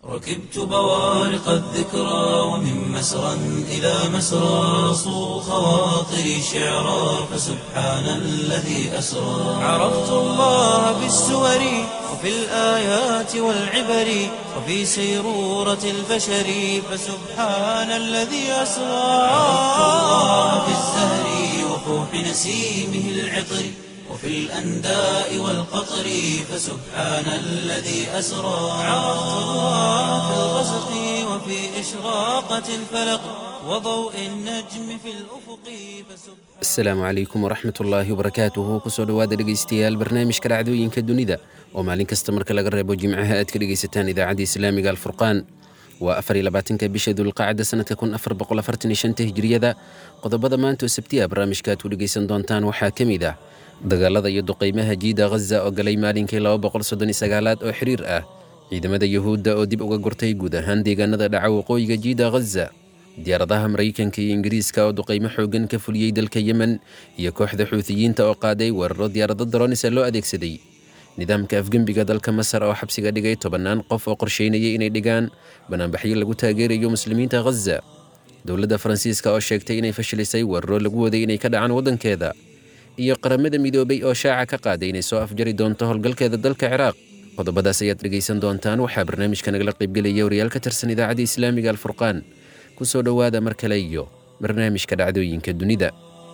ركبت بوارق الذكرى ومن مسرى إلى مسرى صو خواطري شعرا فسبحان الذي أسرى عرفت الله بالسور وفي الآيات والعبر وفي سيرورة البشر فسبحان الذي أسرى عرفت الله بالزهر وفوح نسيمه العطر وفي الأنداء والقطر فسبحان الذي أسرى عرفت الله في الغسق وفي إشراقة الفلق وضوء النجم في الأفق فسبحان asalaamu calaykum waraxmat ullaahi wabarakaatuhu kusoo dhowaada dhegaystayaal barnaamijka dhacdooyinka dunida oo maalin kasta marka laga reebo jimcaha aad ka dhegaysataan idaacadda islaamiga alfurqaan waa afar iyo labaatanka bisha dulqacda sanadka kun afar boqol afartan iyo shanta hijriyada qodobada maanta oo sabtiya barnaamijka aad ku dhegaysan doontaan waxaa ka mid ah dagaalada iyo duqaymaha jiida ghaza oo galay maalinkii laba boqol soddon iyo sagaalaad oo xiriir ah ciidamada yuhuudda oo dib uga gurtay guud ahaan deegaanada dhaca waqooyiga jiida ghaza diyaaradaha maraykanka iyo ingiriiska oo duqaymo xoogan ka fuliyey dalka yemen iyo kooxda xuutiyiinta oo qaaday weeraro diyaarado daroonisa loo adeegsaday nidaamka afgembiga dalka masar oo xabsiga dhigay tobannaan qof oo qorsheynayay inay dhigaan banaanbaxyo lagu taageerayo muslimiinta ghaza dowladda faransiiska oo sheegtay inay fashilisay weeraro lagu waday inay ka dhacaan waddankeeda iyo qaramada midoobay oo shaaca ka qaaday inay soo afjari doonto howlgalkeeda dalka ciraaq qodobadaas ayaad dhegaysan doontaan waxaa barnaamijka nagala qaybgelaya wariyaal ka tirsan idaacadda islaamiga alfurqaan kusoo dhowaada mar kale iyo barnaamijka dhacdooyinka dunida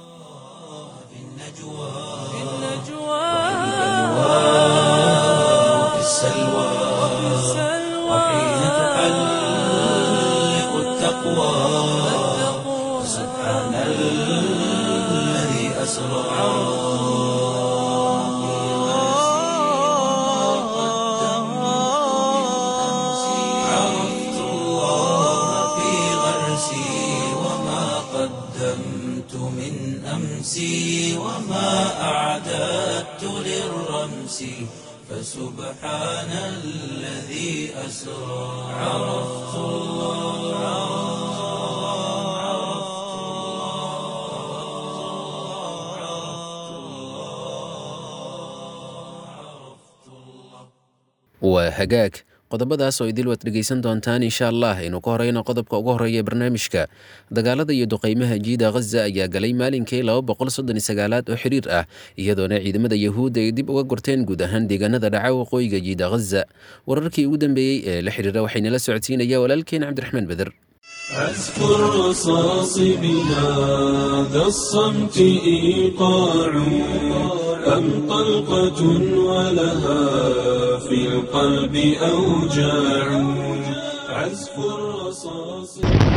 وفي السلوى وحين تحلق التقوى سبحان الذي أسرى عرفت الله في غرسي وما قدمت من أمسي وما أعددت للرمس فسبحان الذي أسرى عرفت waa hagaag qodobadaas oo idil waad dhegaysan doontaan insha allah aynu ka horeyno qodobka ugu horeeya ee barnaamijka dagaalada iyo duqaymaha jiida ghaza ayaa galay maalinkii laba boqol soddon iyo sagaalaad oo xiriir ah iyadoona ciidamada yahuudda ay dib uga gurteen guud ahaan deegaanada dhaca waqooyiga jiida ghaza wararkii ugu dambeeyey ee la xiriira waxaynala socodsiinaya walaalkeen cabdiraxmaan beder عزف الرصاص بهذا الصمت إيقاع أم طلقة ولها في القلب أوجاع عزف الرصاص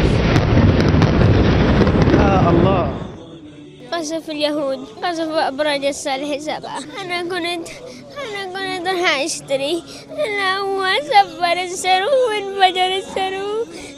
قصف اليهود قصف أبراج الصالح سبعة أنا كنت أنا كنت راح أشتري أنا هو سفر السرو وانفجر السرو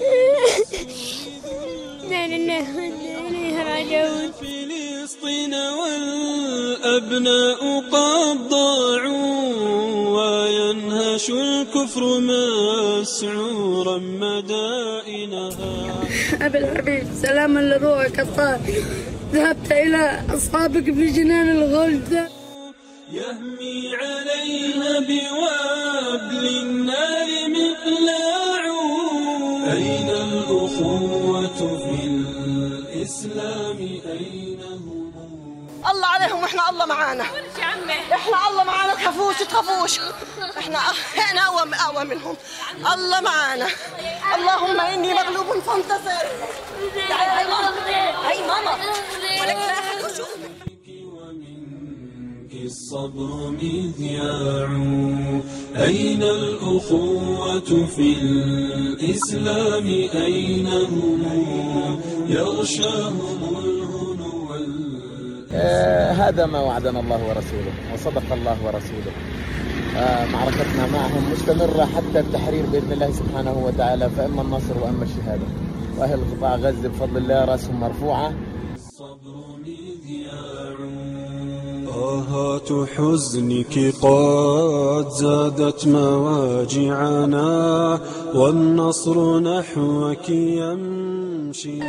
لا لله وإنا إليه راجعون فلسطين والأبناء قد ضاعوا وينهش الكفر مسعورا مدائنها أبي الحبيب سلاما لروحك الطاهر ذهبت إلى أصحابك في جنان الغلد يهمي عليها بوابل النار مقلاع أين الأخوة في الإسلام أين هم الله عليهم واحنا الله معانا احنا الله معانا تخافوش تخافوش احنا احنا اقوى اقوى منهم الله معانا اللهم اني مغلوب فانتصر تعالي هاي ماما هاي ماما ولك لا أحد يشوفك. ومنك الصبر مذياع أين الأخوة في الإسلام أين هم يغشاهم الهنو وال- آه، هذا ما وعدنا الله ورسوله وصدق الله ورسوله آه، معركتنا معهم مستمرة حتى التحرير بإذن الله سبحانه وتعالى فإما النصر وإما الشهادة وأهل قطاع غزة بفضل الله رأسهم مرفوعة الصبر مذياع طاهات حزنك قد زادت مواجعنا والنصر نحوك يمشي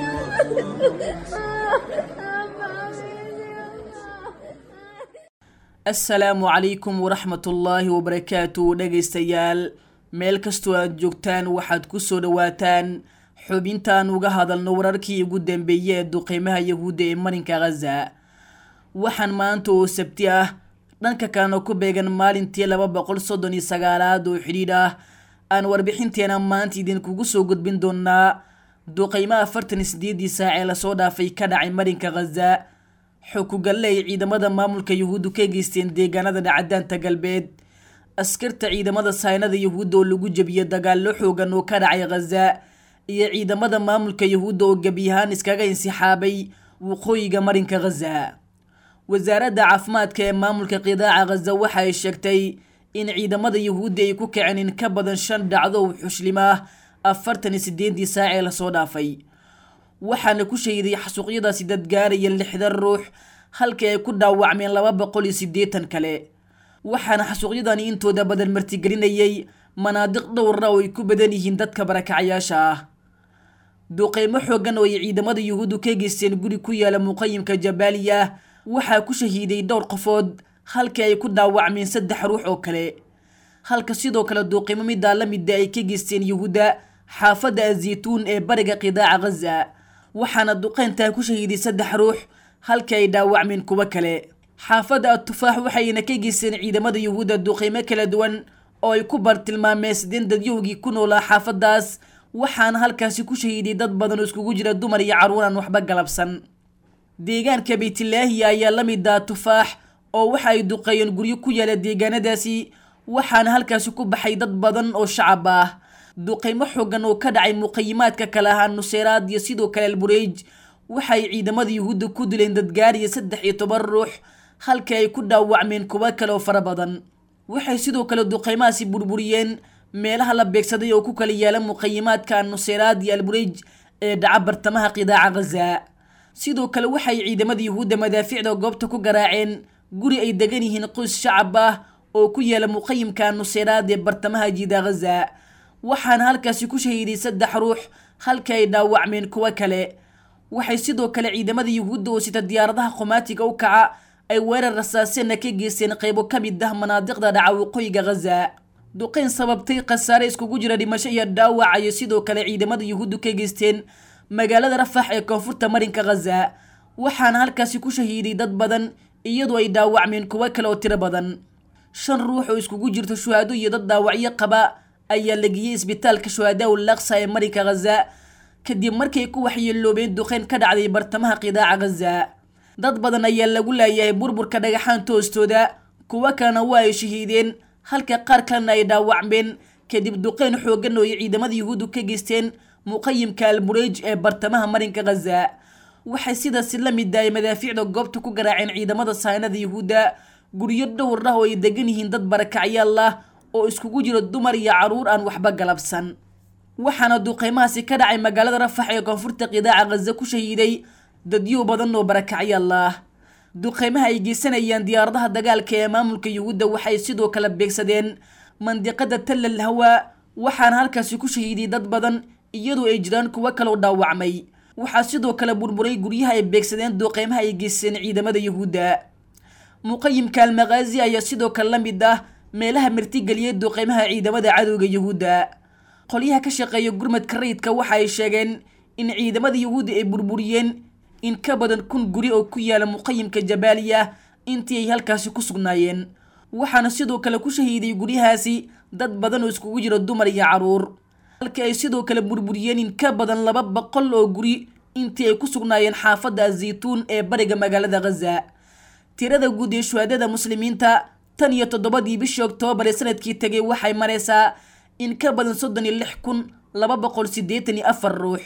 asalaamu calaykum waraxmatullaahi wabarakaatu dhegaystayaal meel kastoo aad joogtaan waxaad ku soo dhowaataan xubintaan uga hadalno wararkii ugu dambeeyey ee duqeymaha yahuudda ee marinka khaza waxaan maanta oo sabti ah dhanka kalena ku beegan maalintii laba boqol soddon iyo sagaalaad oo xidhiidh ah aan warbixinteena maanta idinkugu soo gudbin doonaa duqeymo afartan iyo sideedii saac ee lasoo dhaafay ka dhacay marinka khaza xukugalle ay ciidamada maamulka yahuuddu ka geysteen deegaanada dhacadaanta galbeed askarta ciidamada saynada yahuudda oo lagu jebiyey dagaallo xoogan oo ka dhacay khaza iyo ciidamada maamulka yahuudda oo gebiyahaan iskaga insixaabay waqooyiga marinka khaza wasaaradda caafimaadka ee maamulka qidaaca khaza waxa ay sheegtay in ciidamada yahuudda ay ku kaceen in ka badan shan dhacdo oo xuslimo ah afartan iyo sideedii saac ee lasoo dhaafay waxaana ku shahiday xasuuqyadaasi dad gaaraya lixdan ruux halkii ay ku dhaawacmeen laba boqol iyo siddeetan kale waxaana xasuuqyadani intooda badan martigelinayay manaadiq dhowra oo ay ku badan yihiin dadka barakacyaasha ah duqeymo xoogan oo ay ciidamada yahuuddu ka geysteen guri ku yaala muqayimka jabaaliya waxaa ku shahiiday dhowr qofood halkii ay ku dhaawacmeen saddex ruux oo kale halka sidoo kale duuqimo midaa la mida ay ka geysteen yahuudda xaafadda azaytuun ee bariga qidaaca khaza waxaana duqeyntaa ku shahiiday saddex ruux halkii ay dhaawacmeen kuwo kale xaafadda atufaax waxayna ka geysteen ciidamada yahuudda duqeymo kala duwan oo ay ku bartilmaameysdeen dadyowgii ku noolaa xaafaddaas waxaana halkaasi ku shahiiday dad badan oo iskugu jira dumar iyo carruur aan waxba galabsan deegaanka beytlaahiya ayaa la mid ah tufaax oo waxa ay duqeeyeen guryo ku yaala deegaanadaasi waxaana halkaasi ku baxay dad badan oo shacab ah duqeymo xoogan oo ka dhacay muqayimaadka kale ahaa nuseyraad iyo sidoo kale albureej waxay ciidamada yahuudda ku dileen dadgaariya saddex iyo toban ruux halkii ay ku dhaawacmeen kuwo kale oo fara badan waxay sidoo kale duqeymahaasi burburiyeen meelaha la beegsaday oo ku kala yaala muqayimaadka nuseyraad iyo albureej ee dhaca bartamaha qidaaca khaza sidoo kale waxay ciidamada yahuudda madaafiicda goobta ku garaaceen guri ay degan yihiin qoys shacab ah oo ku yaala muqayimka nuseyraad ee bartamaha jiida khaza waxaana halkaasi ku shahiiday saddex ruux halkii ay dhaawacmeen kuwo kale waxay sidoo kale ciidamada yahuudda oo sita diyaaradaha qomaatiga u kaca ay weerar rasaaseenna ka geysteen qaybo ka mid ah manaadiqda dhaca waqooyiga khaza duqeyn sababtay khasaare iskugu jira dhimasho iyo dhaawac ayay sidoo kale ciidamada yahuuddu ka geysteen magaalada rafax ee koonfurta marinka khaza waxaana halkaasi ku shahiiday dad badan iyadoo ay dhaawacmeen kuwo kale oo tiro badan shan ruux oo iskugu jirto shuhaado iyo dad dhaawacyo qaba ayaa la geeyey isbitaalka shuhadaa ul laksa ee marinka khaza kadib markay ku waxyeeloobeen duqeyn ka dhacday bartamaha qidaaca khaza dad badan ayaa lagu laayahay burburka dhagaxaanta hoostooda kuwo kalena waa ay shahiideen halka qaar kalena ay dhaawacmeen kadib duqeyn xoogan oo ay ciidamada yahuuddu ka geysteen muqayimka albureej ee bartamaha marinka khaza waxay sidaasi la mid ah ay madaafiicda goobta ku garaaceen ciidamada saynada yahuudda guryo dhowr ah oo ay degan yihiin dad barakacyaal ah oo iskugu jiro dumar iyo carruur aan waxba galabsan waxaana duqeymahaasi ka dhacay magaalada rafax ee koonfurta qidaaca khaza ku shahiiday dadyo badan oo barakacyaal ah duqeymaha ay geysanayaan diyaaradaha dagaalka ee maamulka yahuudda waxay sidoo kale beegsadeen mandiqada tallal hawa waxaana halkaasi ku shahiiday dad badan iyadoo ay jiraan kuwo kaloo dhaawacmay waxaa sidoo kale burburay guryaha ay beegsadeen duqeymaha ay geysteen ciidamada yahuudda muqayimka almakhaazi ayaa sidoo kale la mid ah meelaha martigeliyay duqeymaha ciidamada cadowga yahuudda qolyaha ka shaqeeya gurmadka rayidka waxa ay sheegeen in ciidamada yahuudda ay burburiyeen in ka badan kun guri oo ku yaala muqayimka jabaaliya intii ay halkaasi ku sugnaayeen waxaana sidoo kale ku shahiiday guryahaasi dad badan oo iskugu jira dumar iyo carruur halka ay sidoo kale burburiyeen in ka badan laba boqol oo guri intii ay ku sugnaayeen xaafadda azaytuun ee bariga magaalada khaza tirada guud ee shuhaadada muslimiinta tan iyo toddobadii bishii oktoobar ee sanadkii tegay waxay maraysaa in ka badan soddon iyo lix kun laba boqol siddeetan iyo afar ruux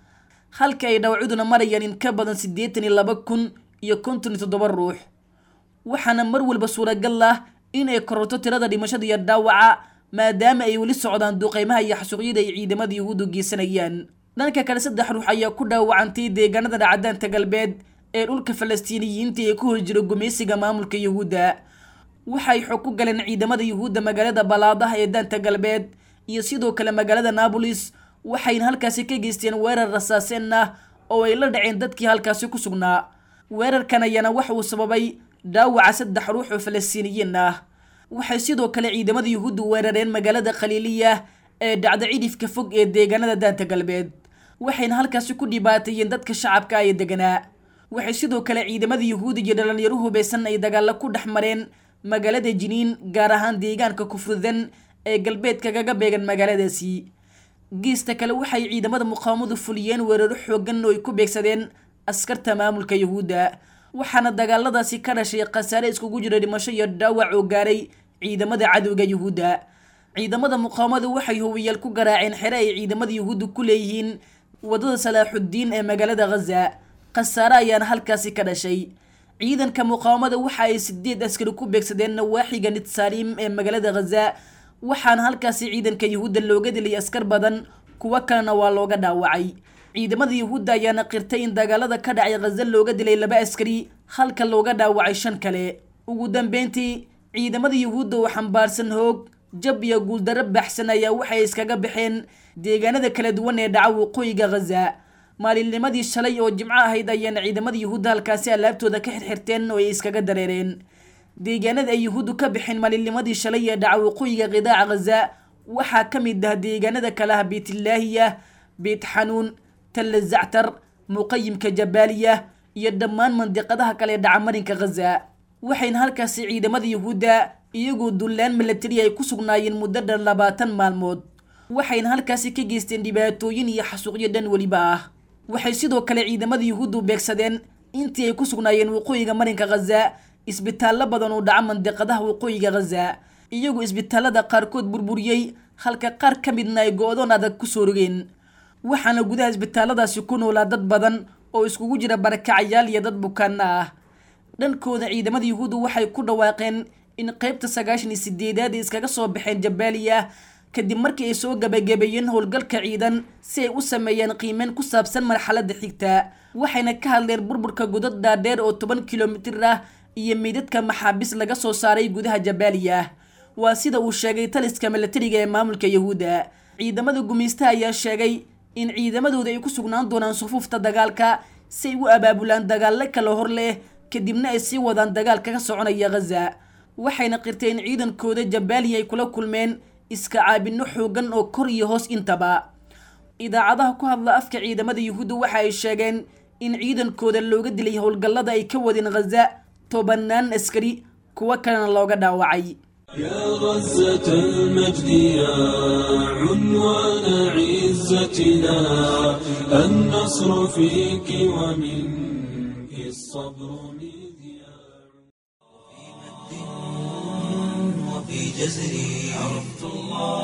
halka ay dhawacuduna marayaan in ka badan siddeetan iyo laba kun iyo konton iyo toddoba ruux waxaana mar walba suuragal ah in ay kororto tirada dhimashada iyo dhaawaca maadaama ay weli socdaan duqeymaha iyo xasuuqyada ay ciidamada yahuuddu geysanayaan dhanka kale saddex ruux ayaa ku dhaawacantay deegaanada dhacdaanta galbeed ee dhulka falastiiniyiinta ee ku hor jira gumaysiga maamulka yahuudda waxay xog ku galeen ciidamada yahuudda magaalada balaadaha ee daanta galbeed iyo sidoo kale magaalada naabolis waxayna halkaasi ka geysteen weerar rasaaseen ah oo ay la dhaceen dadkii halkaasi ku sugnaa weerarkan ayaana waxa uu sababay dhaawaca saddex ruux oo falastiiniyiin ah waxay sidoo kale ciidamada yuhuudda weerareen magaalada khaliiliya ee dhacda cidhifka fog ee deegaanada daanta galbeed waxayna halkaasi ku dhibaateeyeen dadka shacabka ee deganaa waxay sidoo kale ciidamada yuhuudda iyo dhalinyaro hubeysan ay dagaalo ku dhex mareen magaalada jiniin gaar ahaan deegaanka kufrudan ee galbeedka kaga beegan magaaladaasi geesta kale waxay ciidamada muqaawamadu fuliyeen weeraro xoogan oo ay ku beegsadeen askarta maamulka yuhuudda waxaana dagaaladaasi ka dhashay khasaare iskugu jira dhimasho iyo dhaawac oo gaaray ciidamada cadowga yuhuudda ciidamada muqaawamadu waxay hubiyaal ku garaaceen xere ay ciidamada yuhuudda ku leeyihiin wadada salaaxuddiin ee magaalada ghaza khasaare ayaana halkaasi ka dhashay ciidanka muqaawamada waxa ay sideed askari ku beegsadeen nawaaxiga nitsaalim ee magaalada ghaza waxaana halkaasi ciidanka yuhuudda looga dilay askar badan kuwo kalena waa looga dhaawacay ciidamada yuhuudda ayaana qirtay in dagaalada ka dhacay ghaza looga dilay laba askari halka looga dhaawacay shan kale ugu dambeyntii ciidamada yuhuudda oo xambaarsan hoog jab iyo guuldarro baxsan ayaa waxay iskaga baxeen deegaanada kala duwan ee dhaca waqooyiga ghaza maalinnimadii shalay oo jimco ahayd ayaana ciidamada yuhuudda halkaasi alaabtooda ka xirxirteen oo ay iskaga dareereen deegaanada ay yuhuuddu ka baxeen maalinnimadii shalay ee dhaca waqooyiga qidaaca ghaza waxaa ka mid ah deegaanada kale ah beytlaahiya beyt xanuun talla zactar muqayimka jabaaliya iyo dhammaan mandiqadaha kale ee dhaca marinka ghaza waxayna halkaasi ciidamada yuhuudda iyagoo dullaan milatari ay ku sugnaayeen muddo dhan labaatan maalmood waxayna halkaasi ka geysteen dhibaatooyin iyo xasuuqyo dhan weliba ah waxay sidoo kale ciidamada yuhuuddu beegsadeen intii ay ku sugnaayeen waqooyiga marinka ghaza isbitaallo badan oo dhaca mandiqadaha waqooyiga ghaza iyagoo isbitaallada qaarkood burburiyey halka qaar ka midna ay go-doon adag kusoo rogeen waxaana gudaha isbitaalladaasi ku noolaa dad badan oo iskugu jira barakacayaal iyo dad bukaana ah dhankooda ciidamada yuhuuddu waxay ku dhawaaqeen in qeybta sagaashan iyo sideedaad ay iskaga soo baxeen jabaaliya kadib markii ay soo gabagabeeyeen howlgalka ciidan si ay u sameeyeen qiimeyn ku saabsan marxaladda xigta waxayna ka hadleen burburka godad dhaadheer oo toban kilomitir ah iyo meydadka maxaabiis laga soo saaray gudaha jabaaliya waa sida uu sheegay taliska milatariga ee maamulka yuhuudda ciidamada gumaystaha ayaa sheegay in ciidamadooda ay ku sugnaan doonaan sufuufta dagaalka si ay u abaabulaan dagaallo kala hor leh kadibna ay sii wadaan dagaalka ka soconaya ghaza waxayna qirteen in ciidankooda jabaaliya ay kula kulmeen iska caabinno xoogan oo kor iyo hoos intaba idaacadaha ku hadla afka ciidamada yuhuudda waxa ay sheegeen in ciidankooda looga dilay howlgallada ay ka wadeen ghaza tobanaan askari kuwo kalena looga dhaawacay يا غزة المجد يا عنوان عزتنا النصر فيك ومنك الصبر مذياع وفي جزري عرفت الله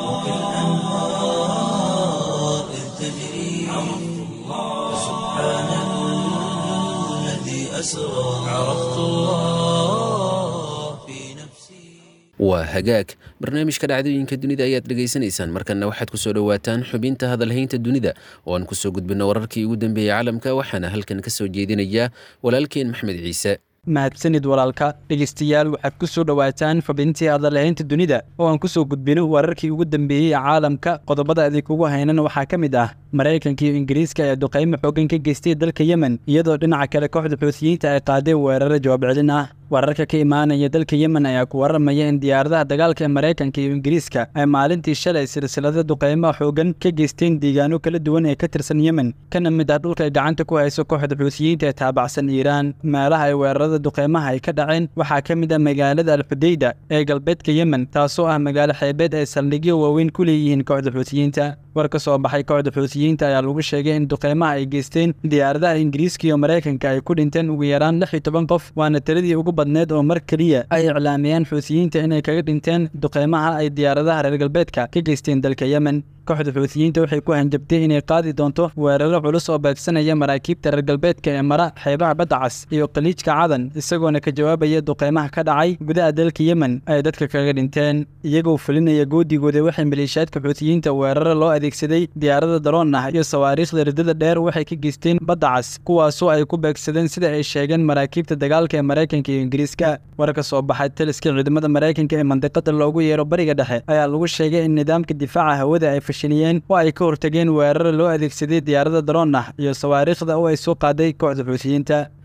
وكالأنهار إذ تجري عرفت الله سبحان الذي أسرى عرفت الله في نفسي waa hagaag barnaamijka dhacdooyinka dunida ayaad dhegaysanaysaan markanna waxaad kusoo dhowaataan xubinta hadalhaynta dunida oo aan kusoo gudbino wararkii ugu dambeeyey caalamka waxaana halkan ka soo jeedinaya walaalkeen maxmed ciise mahadsanid walaalka dhegeystayaal waxaad ku soo dhowaataan xubintii hadalhaynta dunida oo aan kusoo gudbino wararkii ugu dambeeyey ee caalamka qodobada idinkugu haynan waxaa ka mid ah maraykanka iyo ingiriiska ayaa duqaymo xoogan ka geystay dalka yemen iyadoo dhinaca kale kooxda xuutiyiinta ay qaadeen weeraro jawaab celin ah wararka ka imaanaya dalka yemen ayaa ku waramaya in diyaaradaha dagaalka ee maraykanka iyo ingiriiska ay maalintii shalay silsilada duqaymaha xoogan ka geysteen deegaano kala duwan ee ka tirsan yemen kana mid ah dhulka ay gacanta ku hayso kooxda xuutiyiinta ee taabacsan iiraan meelaha ay weerarada duqaymaha ay ka dhaceen waxaa ka mid ah magaalada alxudeyda ee galbeedka yemen taasoo ah magaalo xeebeed ay saldhigyo waaweyn ku leeyihiin kooxda xuutiyiinta war ka soo baxay kooxda xuutiyiinta ayaa lagu sheegay in duqaymaha ay geysteen diyaaradaha ingiriiska iyo maraykanka ay ku dhinteen ugu yaraan lix iyo toban qof waana tiradii ugu badneed oo mar keliya ay iclaamiyeen xuutiyiinta inay kaga dhinteen duqaymaha ay diyaaradaha reer galbeedka ka geysteen dalka yemen kooxda xuutiyiinta waxay ku hanjabtay inay qaadi doonto weeraro culus oo beegsanaya maraakiibta reer galbeedka ee mara xeebaha badda cas iyo khaliijka cadan isagoona ka jawaabaya duqaymaha ka dhacay gudaha dalka yemen ay dadka kaga dhinteen iyagoo fulinaya goodigooda waxay maleeshiyaadka xuutiyiinta weeraro loo adeegsaday diyaarada daroon ah iyo sawaariikhda ridada dheer waxay ka geysteen badda cas kuwaasoo ay ku beegsadeen sida ay sheegeen maraakiibta dagaalka ee maraykanka iyo ingiriiska war ka soo baxay taliska ciidamada maraykanka ee mandiqada loogu yeero bariga dhexe ayaa lagu sheegay in nidaamka difaaca hawada ay fashiliyeen oo ay ka hortageen weeraro loo adeegsaday diyaarada daroon ah iyo sawaariikhda oo ay soo qaaday kooxda xuutiyiinta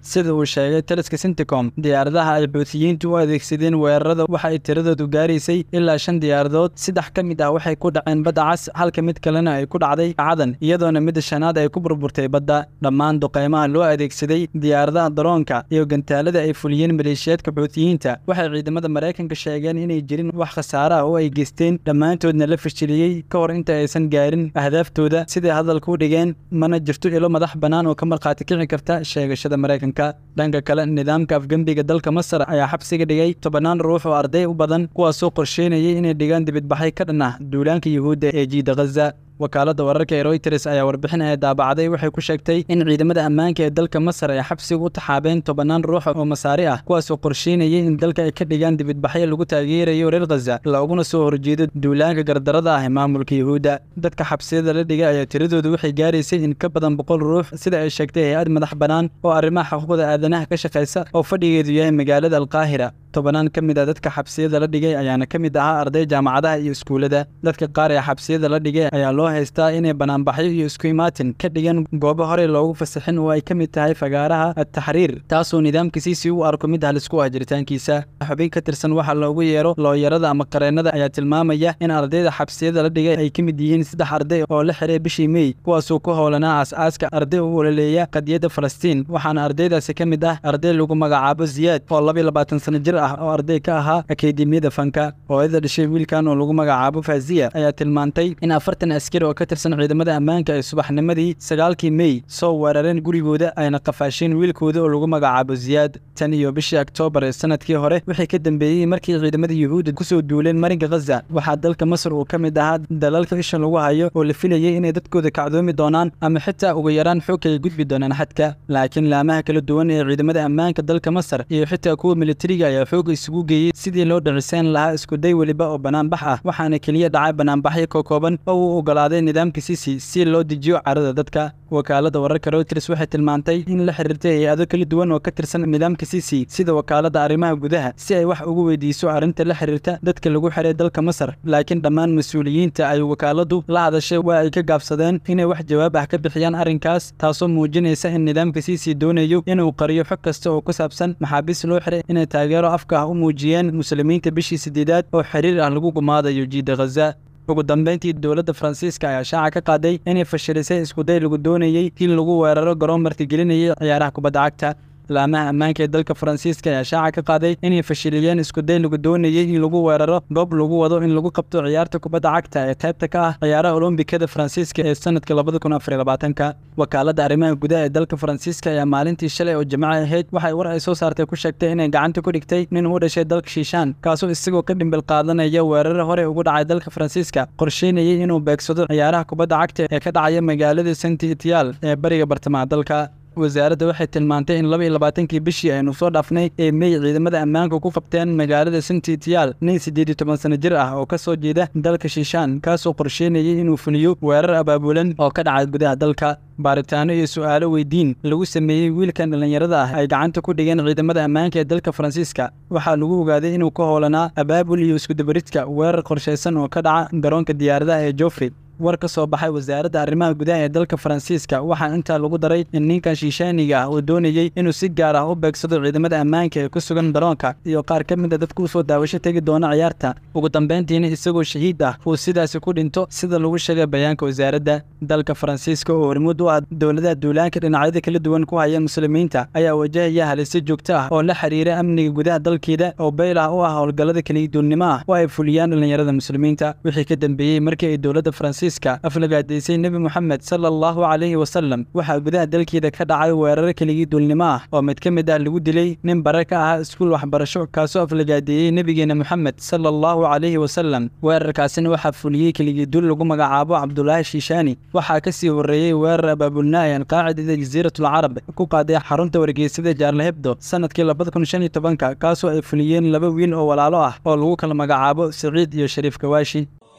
sida uu sheegay taliska sinticom diyaaradaha ay xuutiyiintu u adeegsadeen weerarada waxa ay tiradoodu gaaraysay ilaa shan diyaaradood saddex ka mid ah waxay ku dhaceen badda cas halka mid kalena ay ku dhacday cadan iyadoona midda shanaad ay ku burburtay badda dhammaan duqeymaha loo adeegsaday diyaaradaha daroonka iyo gantaalada ay fuliyeen maleeshiyaadka xuutiyiinta waxay ciidamada maraykanka sheegeen inay jirin wax khasaare ah oo ay geysteen dhammaantoodna la fashiliyey ka hor inta aysan gaarin ahdaaftooda siday hadalka u dhigeen mana jirto ilo madax bannaan oo ka markhaati kici karta sheegashada maraykanka dhanka kale nidaamka afgembiga dalka masar ayaa xabsiga dhigay tobannaan ruux oo arday u badan kuwaasoo qorsheynayay inay dhigaan dibidbaxay ka dhan ah duulaanka yuhuudda ee jiida khaza wakaaladda wararka ee royters ayaa warbixin ay daabacday waxay ku sheegtay in ciidamada ammaanka ee dalka masar ay xabsiga u taxaabeen tobannaan ruux oo masaari ah kuwaasoo qorsheynayay in dalka ay ka dhigaan dibidbaxyo lagu taageerayo reer khaza looguna soo horjeedo duulaanka gardarada ah ee maamulka yuhuudda dadka xabsiyada la dhigay ayaa tiradoodu waxay gaaraysay in ka badan boqol ruux sida ay sheegtay hay-ad madax bannaan oo arrimaha xuquuqda aadanaha ka shaqaysa oo fadhigeedu yahay magaalada alqaahira tobanaan ka mid a dadka xabsiyada la dhigay ayaana ka mid ahaa arday jaamacadaha iyo iskuullada dadka qaar ee xabsiyada la dhigay ayaa loo haystaa inay banaanbaxyo iyo isku imaatin ka dhigan goobo horey loogu fasaxin oo ay ka mid tahay fagaaraha ataxriir taasoo nidaamka siisi u arko mid halis ku ah jiritaankiisa xubin ka tirsan waxa loogu yeero looyarada ama qareennada ayaa tilmaamaya in ardayda xabsiyada la dhigay ay ka mid yihiin saddex arday oo la xiray bishii mey kuwaasoo ku howlanaa aas-aaska arday u ololeeya qadiyadda falastiin waxaana ardaydaasi ka mid ah arday lagu magacaabo ziyaad oo labiyo labaatan sano jir ah oo arday ka ahaa akademiyada fanka hooyada dhashay wiilkan oo lagu magacaabo faaziya ayaa tilmaantay in afartan askari oo ka tirsan ciidamada ammaanka ay subaxnimadii sagaalkii mey soo weerareen gurigooda ayna qafaasheen wiilkooda oo lagu magacaabo ziyaad tan iyo bishii oktoobar ee sanadkii hore wixii ka dambeeyey markii ciidamada yuhuudda kusoo duuleen marinka khaza waxaa dalka masar uu ka mid ahaa dalalka isha lagu hayo oo la filayay inay dadkooda kacdoomi doonaan ama xitaa ugu yaraan xoog ay gudbi doonaan xadka laakiin laamaha kala duwan ee ciidamada ammaanka dalka masar iyo xitaa kuwa militariga ayaa xoog isugu geeyey sidii loo dhiciseen lahaa iskuday weliba oo banaanbax ah waxaana keliya dhacay banaanbaxyo ka kooban oo uu ogolaaday nidaamka sisi si loo dejiyo carada dadka wakaalada wararka reuters waxay tilmaantay in la xiriirtay hay-ado kala duwan oo ka tirsan nidaamka sisi sida wakaalada arrimaha gudaha si ay wax ugu weydiiso arrinta la xiriirta dadka lagu xiray dalka masar laakiin dhammaan mas-uuliyiinta ay wakaaladu la hadashay waa ay ka gaabsadeen inay wax jawaab ah ka bixiyaan arrinkaas taasoo muujinaysa in nidaamka sisi doonayo inuu qariyo xog kasta oo ku saabsan maxaabiis loo xiray inay taageero afka ah u muujiyeen muslimiinta bishii sideedaad oo xiriir ah lagu gumaadayo jiida khaza ugu dambeyntii dowladda faransiiska ayaa shaaca ka qaaday inay fashilisay iskuday lagu doonayey in lagu weeraro garoon martigelinayay ciyaaraha kubadda cagta laamaha ammaanka ee dalka faransiiska ayaa shaaca ka qaaday inay fashiliyeen iskuday lagu doonayey in lagu weeraro goob lagu wado in lagu qabto ciyaarta kubadda cagta ee qaybta ka ah ciyaaraha olombikada faransiiska ee sanadka labada kun afar iyo labaatanka wakaaladda arrimaha gudaha ee dalka faransiiska ayaa maalintii shalay oo jimco ahayd waxay war ay soo saartay ku sheegtay inay gacanta ku dhigtay nin u dhashay dalka shiishaan kaasoo isagoo ka dhimbil qaadanaya weerare hore ugu dhacay dalka faransiiska qorsheynayay inuu beegsado ciyaaraha kubadda cagta ee ka dhacaya magaalada saint etial ee bariga bartamaha dalka wasaaradda waxay tilmaantay in laba iyo labaatankii bishii aynu soo dhaafnay ee mey ciidamada ammaanka ku qabteen magaalada sintitial nin siddeed iyo toban sano jir ah oo ka soo jeeda dalka shiishaan kaasoo qorsheynayay inuu fuliyo weerar abaabulan oo ka dhacay gudaha dalka baaritaano iyo su'aalo weydiin lagu sameeyey wiilkan dhallinyarada ah ay gacanta ku dhigeen ciidamada ammaanka ee dalka faransiiska waxaa lagu ogaaday inuu ka howlanaa abaabul iyo iskudabaridka weerar qorshaysan oo ka dhaca garoonka diyaaradaha ee joffrey war ka soo baxay wasaaradda arrimaha gudaha ee dalka faransiiska waxaa intaa lagu daray in ninkan shiishaaniga ah uu doonayey inuu si gaar ah u beegsado ciidamada ammaanka ee ku sugan garoonka iyo qaar ka mid a dadka u soo daawasho tegi doona ciyaarta ugu dambeyntiina isagoo shahiid ah uu sidaasi ku dhinto sida lagu sheegay bayaanka wasaaradda dalka faransiiska oo hormuud u ah dowladaha duulaanka dhinacyada kala duwan ku haya muslimiinta ayaa wajahaya halisyo joogto ah oo la xiriira amniga gudaha dalkeeda oo beyl ah u ah howlgallada keliyaduulnimo ah oo ay fuliyaan dhallinyarada muslimiinta wixii ka dambeeyey markii ay dowladda faransiiska aflagaadaysay nebi moxamed sala allahu calayhi wasalam waxaa gudaha dalkeeda ka dhacay weeraro keligii duulnimo ah oo mid ka mid ah lagu dilay nin bare ka ahaa iskuul waxbarasho kaasoo aflagaadeeyey nebigeena moxamed sala allahu calayhi wasalam weerarkaasina waxaa fuliyey keligii dul lagu magacaabo cabdulaahi shiishaani waxaa ka sii horreeyey weerar abaabulnaa ee alqaacidada jasiiratul carab ku qaaday xarunta wargeysada jaarlahebdo sanadkii labada kun shan iyo tobanka kaasoo ay fuliyeen laba wiil oo walaalo ah oo lagu kala magacaabo siciid iyo shariif kawaashi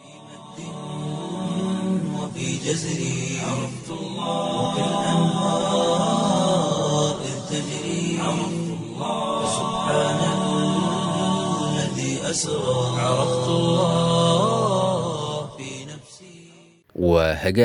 وفي جزري عرفت الله وكالأنهار إذ تجري عرفت الله سبحان الذي أسرى عرفت الله في نفسي waa hagaag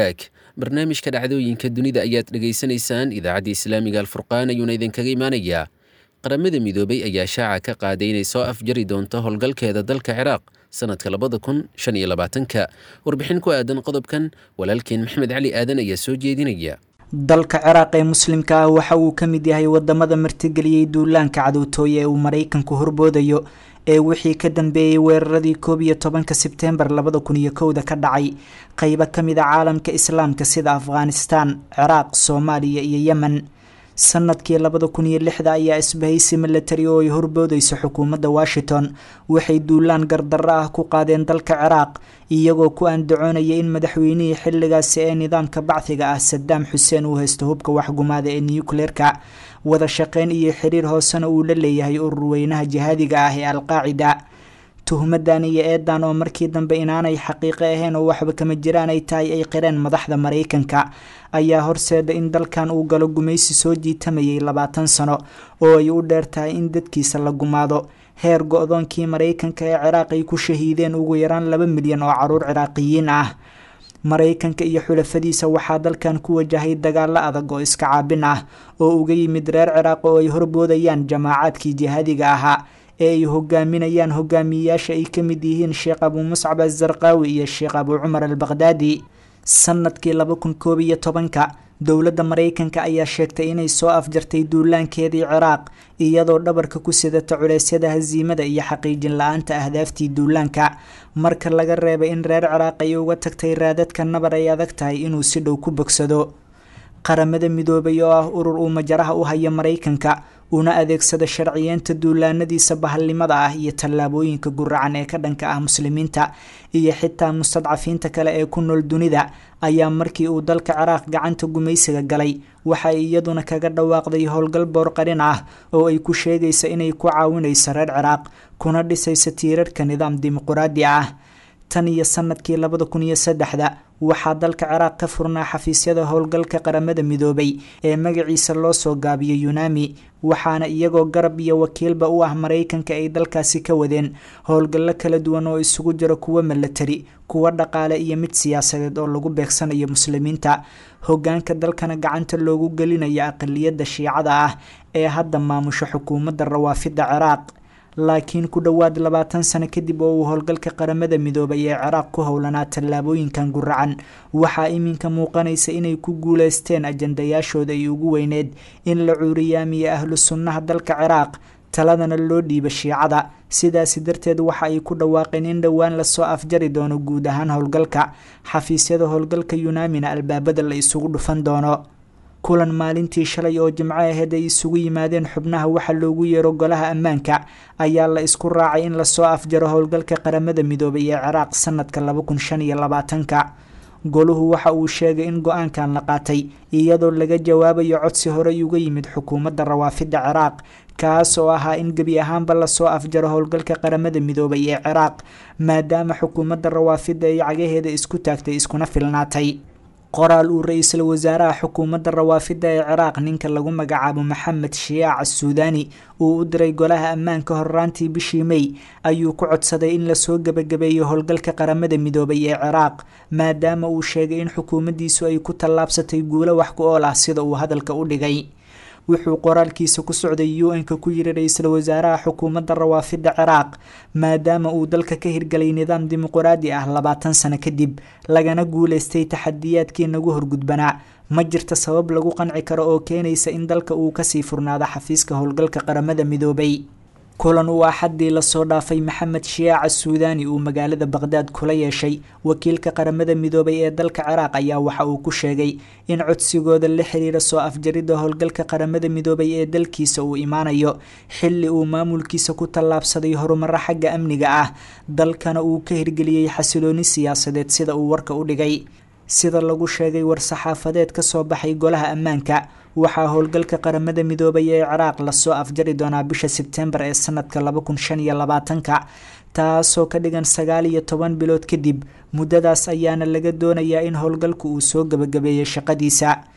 barnaamijka dhacdooyinka dunida ayaad dhegaysanaysaan idaacadda islaamiga alfurqaan ayuuna idinkaga imaanayaa qaramada midoobay ayaa shaaca ka qaaday inay soo afjari doonto howlgalkeeda dalka ciraaq sanadka labada kun shan iyo labaatanka warbixin ku aadan qodobkan walaalkeen maxmed cali aadan ayaa soo jeedinaya dalka ciraaq ee muslimka ah waxa uu ka mid yahay wadamada martigeliyey duulaanka cadowtooye ee uu maraykanku horboodayo ee wixii ka dambeeyey weeraradii koob iyo tobanka sebteembar labada kun iyo kowda ka dhacay qeybo ka mid a caalamka islaamka sida afghanistan ciraaq soomaaliya iyo yemen sanadkii labada kun iyo lixda ayaa isbahaysi milatari oo ay horboodeyso xukuumadda washington waxay duulaan gardarro ah ku qaadeen dalka ciraaq iyagoo ku andacoonaya in madaxweynihii xilligaasi ee nidaamka bacdiga ah sadaam xuseen uu haysto hubka waxgumaada ee nucleerka wada shaqeyn iyo xiriir hoosena uu la leeyahay urur weynaha jihaadiga ah ee alqaacida tuhmadan iyo eedan oo markii dambe inaanay xaqiiqo ahayn oo waxba kama jiraan ay tahay ay qireen madaxda maraykanka ayaa horseeda in dalkan uu galo gumaysi soo jiitamayay labaatan sano oo ay u dheer tahay in dadkiisa la gumaado heer go-doonkii maraykanka ee ciraaq ay ku shahiideen ugu yaraan laba milyan oo caruur ciraaqiyiin ah maraykanka iyo xulafadiisa waxaa dalkan ku wajahay dagaalo adag oo iska caabin ah oo uga yimid reer ciraaq oo ay horboodayaan jamaacaadkii jihaadiga ahaa ee ay hogaaminayaan hogaamiyeyaasha ay ka mid yihiin sheekh abuu muscab azarqaawi iyo sheekh abuu cumar al baqhdaadi sanadkii laba kun koob iyo tobanka dowladda maraykanka ayaa sheegtay inay soo afjartay duulaankeedii ciraaq iyadoo dhabarka ku sidata culeysyada hasiimada iyo xaqiijin la-aanta ahdaaftii duulaanka marka laga reebay in reer ciraaq ay uga tagtay raadadka nabar ay adag tahay inuu si dhow ku bogsado qaramada midoobay oo ah urur uu majaraha u haya maraykanka una adeegsada sharciyeenta duulaanadiisa bahalnimada ah iyo tallaabooyinka guracan ee ka dhanka ah muslimiinta iyo xitaa mustadcafiinta kale ee ku nool dunida ayaa markii uu dalka ciraaq gacanta gumaysiga galay waxa ay iyaduna kaga dhawaaqday howlgal boorqarin ah oo ay ku sheegaysa inay ku caawinayso reer ciraaq kuna dhisaysa tiirarka nidaam dimuquraadi ah tan iyo sanadkii labada kun iyo saddexda waxaa dalka ciraaq ka furnaa xafiisyada howlgalka qaramada midoobay ee magaciisa loo soo gaabiyo yunami waxaana iyagoo garab iyo wakiilba u ah maraykanka ay dalkaasi ka wadeen howlgallo kala duwan oo isugu jiro kuwo milatari kuwo dhaqaale iyo mid siyaasadeed oo lagu beegsanayo muslimiinta hogaanka dalkana gacanta loogu gelinayo aqaliyadda shiicada ah ee hadda maamusho xukuumadda rawaafidda ciraaq laakiin ku dhowaad labaatan sano kadib oo uu howlgalka qaramada midoobay ee ciraaq ku howlanaa tallaabooyinkan guracan waxaa iminka muuqanaysa inay ku guuleysteen ajandayaashooda ay ugu weyneed in la cuuriyaamiyo ahlu sunnaha dalka ciraaq taladana loo dhiiba shiicada sidaasi darteed waxa ay ku dhawaaqeen in dhowaan lasoo afjari doono guud ahaan howlgalka xafiisyada howlgalka yunaamina albaabada la isugu dhufan doono kulan maalintii shalay oo jimco aheyd ay isugu yimaadeen xubnaha waxa loogu yeero golaha ammaanka ayaa la isku raacay in lasoo afjaro howlgalka qaramada midoobay ee ciraaq sanadka laba kun shan iyo labaatanka goluhu waxa uu sheegay in go-aankan la qaatay iyadoo laga jawaabayo codsi horey uga yimid xukuumadda rawaafidda ciraaq kaas oo ahaa in gebi ahaanba lasoo afjaro howlgalka qaramada midoobay ee ciraaq maadaama xukuumadda rawaafidda ay cagaheeda isku taagtay iskuna filnaatay qoraal uu ra-iisul wasaaraha xukuumadda rawaafidda ee ciraaq ninka lagu magacaabo maxamed shiyaac asuudaani uu u diray golaha ammaanka horraantii bishii mey ayuu ku codsaday in lasoo gebagabeeyo howlgalka qaramada midoobay ee ciraaq maadaama uu sheegay in xukuumaddiisu ay ku tallaabsatay guulo wax ku ool ah sida uu hadalka u dhigay wuxuu qoraalkiisa ku socday u n-ka ku yiri ra-iisul wasaaraha xukuumadda rawaafidda ciraaq maadaama uu dalka ka hirgalay nidaam dimuquraadi ah labaatan sano kadib lagana guuleystay taxadiyaadkii nagu horgudbanaa ma jirta sabab lagu qanci karo oo keenaysa in dalka uu kasii furnaado xafiiska howlgalka qaramada midoobay kulan uu axaddii lasoo dhaafay maxamed shiyaac asuudaani uu magaalada baqhdaad kula yeeshay wakiilka qaramada midoobay ee dalka ciraaq ayaa waxa uu ku sheegay in codsigooda la xiriira soo afjaridda howlgalka qaramada midoobay ee dalkiisa uu imaanayo xilli uu maamulkiisa ku tallaabsaday horumaro xagga amniga ah dalkana uu ka hirgeliyey xasilooni siyaasadeed sida uu warka u dhigay sida lagu sheegay war-saxaafadeed ka soo baxay golaha ammaanka waxaa howlgalka qaramada midoobay ee ciraaq lasoo afjari doonaa bisha sebtembar ee sanadka laba kun shan iyo labaatanka taasoo ka dhigan sagaal iyo toban bilood kadib muddadaas ayaana laga doonayaa in howlgalku uu soo gebagabeeyey shaqadiisa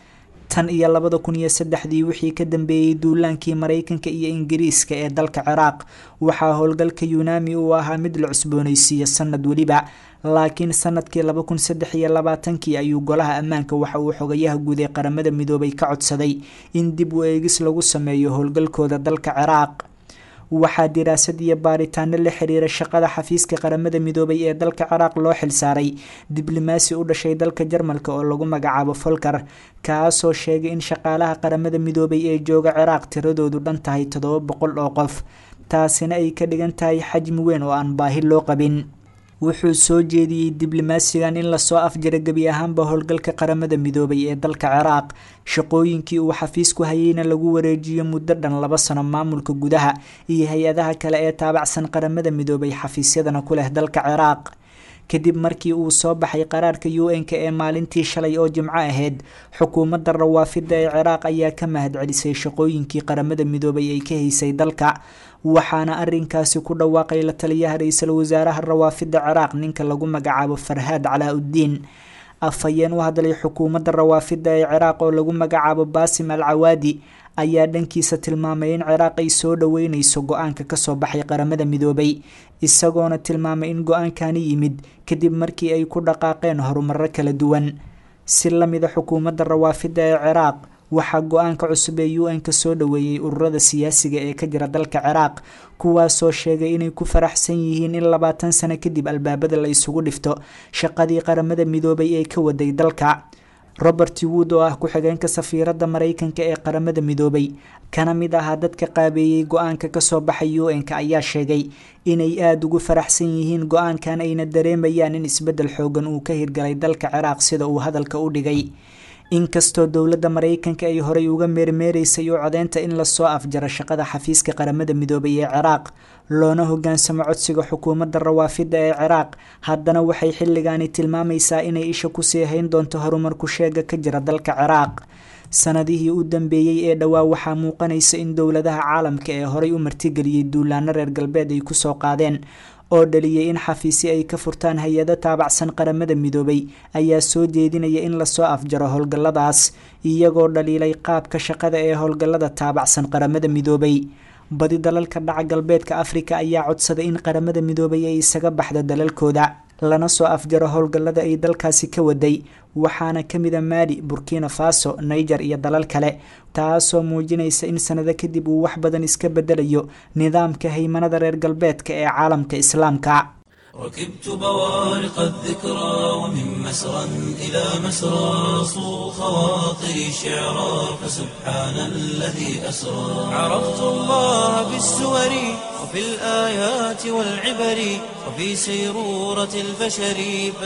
tan iyo labada kun iyo saddexdii wixii ka dambeeyey duulaankii maraykanka iyo ingiriiska ee dalka ciraaq waxaa howlgalka yunami uu ahaa mid la cusboonaysiiyo sanad weliba laakiin sanadkii laba kun saddex iyo labaatankii ayuu golaha ammaanka waxa uu xogayaha guud ee qaramada midoobay ka codsaday in dib u eegis lagu sameeyo howlgalkooda dalka ciraaq waxaa diraasad iyo baaritaano la xiriira shaqada xafiiska qaramada midoobay ee dalka ciraaq loo xilsaaray diblomaasi u dhashay dalka jarmalka oo lagu magacaabo folker kaasoo sheegay in shaqaalaha qaramada midoobay ee jooga ciraaq tiradoodu dhan tahay toddoba boqol oo qof taasina ay ka dhigan tahay xajmi weyn oo aan baahi loo qabin wuxuu soo jeediyey diblomaasigan in lasoo afjara gebi ahaanba howlgalka qaramada midoobay ee dalka ciraaq shaqooyinkii uu xafiisku hayeyna lagu wareejiyo muddo dhan laba sano maamulka gudaha iyo hay-adaha kale ee taabacsan qaramada midoobay xafiisyadana ku leh dalka ciraaq kadib markii uu soo baxay qaraarka u n-ka ee maalintii shalay oo jimco ahayd xukuumadda rawaafida ee ciraaq ayaa ka mahadcelisay shaqooyinkii qaramada midoobay ay ka haysay dalka waxaana arinkaasi ku dhawaaqay la taliyaha ra-iisul wasaaraha rawaafida ciraaq ninka lagu magacaabo farhaad calaa-uddiin afhayeen u hadlay xukuumadda rawaafida ee ciraaq oo lagu magacaabo baasim al cawaadi ayaa dhankiisa tilmaamay in ciraaq ay soo dhaweyneyso go-aanka kasoo baxay qaramada midoobay isagoona tilmaamay in go-aankani yimid kadib markii ay ku dhaqaaqeen horumaro kala duwan si lamida xukuumadda rawaafida ee ciraaq waxaa go-aanka cusub ee u n-ka soo dhaweeyey ururada siyaasiga ee ka jira dalka ciraaq kuwaasoo sheegay inay ku faraxsan yihiin in labaatan sano kadib albaabada la isugu dhifto shaqadii qaramada midoobay ee ka waday dalka robert wood oo ah ku-xigeenka safiiradda maraykanka ee qaramada midoobay kana mid ahaa dadka qaabeeyey go-aanka kasoo baxay u n-ka ayaa sheegay inay aada ugu faraxsan yihiin go-aankan ayna dareemayaan in isbeddel xoogan uu ka hirgalay dalka ciraaq sida uu hadalka u dhigay inkastoo dowladda maraykanka ay horey uga meermeereysay u codeynta in lasoo afjaro shaqada xafiiska qaramada midoobay ee ciraaq loona hogaansamo codsiga xukuumadda rawaafida ee ciraaq haddana waxay xilligaani tilmaamaysaa inay isha kusii hayn doonto horumarku sheega ka jira dalka ciraaq sanadihii u dambeeyey ee dhowaa waxaa muuqanaysa in dowladaha caalamka ee horey u martigeliyey duulaano reer galbeed ay kusoo qaadeen oo dhaliyay in xafiisyo ay ka furtaan hay-ado taabacsan qaramada midoobay ayaa soo jeedinaya in lasoo afjaro howlgalladaas iyagoo dhaliilay qaabka shaqada ee howlgallada taabacsan qaramada midoobay badi dalalka dhaca galbeedka afrika ayaa codsaday in qaramada midoobay ay isaga baxdo dalalkooda lana soo afjaro howlgallada ay dalkaasi ka waday waxaana ka mida maali burkina faso niger iyo dalal kale taasoo muujinaysa in sanado kadib uu wax badan iska bedelayo nidaamka haymanada reer galbeedka ee caalamka islaamka ركبت بوارق الذكرى ومن مسرى إلى مسرى صو خواطري شعرا فسبحان الذي أسرى عرفت الله بالسور وفي الآيات والعبر وفي سيرورة البشر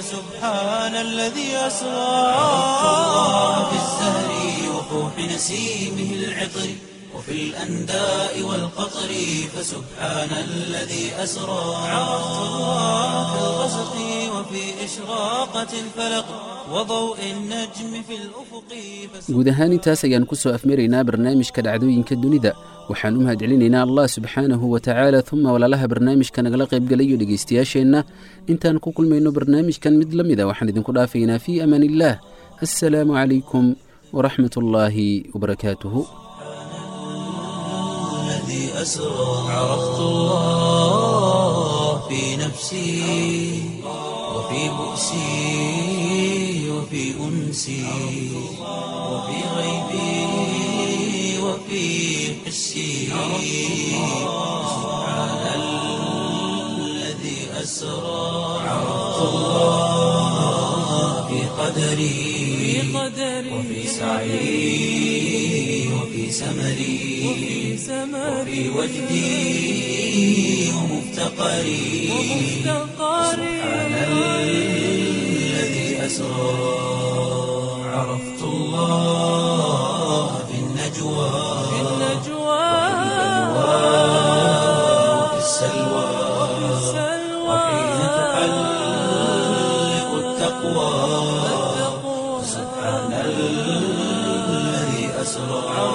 فسبحان الذي أسرى عرفت الله بالزهر وفوح نسيمه العطر وفي الأنداء والقطر فسبحان الذي أسرى عرفت الله في الغسق وفي إشراقة الفلق وضوء النجم في الأفق guud ahaan intaas ayaan ku soo afmaraynaa barnaamijka dhacdooyinka dunida waxaan u mahadcelinaynaa allah subxaanahu wa tacaala uma walaalaha barnaamijka nagala qaybgalayo dhegaystayaasheenna intaan ku kulmayno barnaamijkan mid la mida waxaan idinku dhaafaynaa fii amaan illaah assalaamu calaykum waraxmat ullaahi wabarakaatuhu الذي أسرى عرفت الله في نفسي وفي بؤسي وفي أنسي وفي غيبي وفي حسي سبحان الذي أسرى عرفت الله في قدري وفي سعي وفي سمري وفي وجدي ومفتقري سبحان الذي أسرى عرفت الله في النجوى وفي السلوى وحين تحلق التقوى سبحان الذي أسرى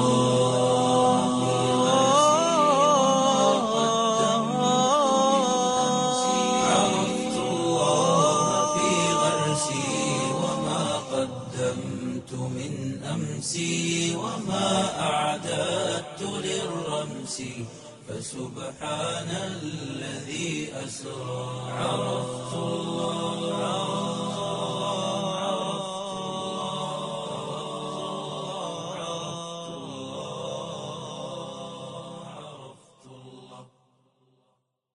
عرفت الله في غرسي وما قدمت من أمر نفسي فسبحان الذي أسرى عرفت الله